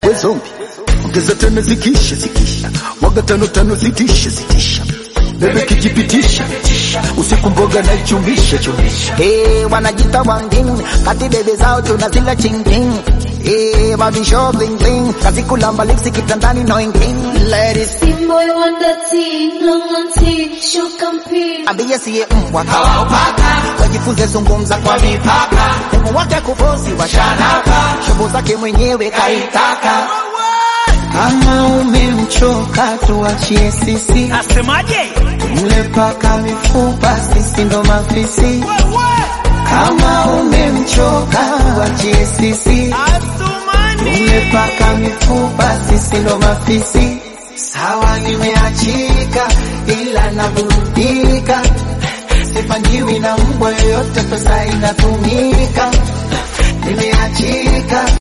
we zombi ongeza tano zikisha zikisha mwaga tano tano zitisha zitisha bebe kijipitisha usiku mboga na ichumisha chumisha Hey, wanajita wangin kati bebe zao tunazila chinging Hey, mabisho bling bling kazi kulamba lipsi kitandani no ingin Ladies Team boy wonder tea, long on tea, show compete. ambie siye mbwa kawaupaka wajifunze zungumza kwa mipaka demu wake kufosi washanaka shobo zake mwenyewe kaitaka kama umemchoka tuachie sisi Asemaje? mle paka mifupa sisi ndo mafisi kama umemchoka tuachie sisi Asumani. umepaka mifupa sisi ndo mafisi sawa nimeachika ila naburudika sipangiwi na mbwa yoyote pesa inatumika nimeachika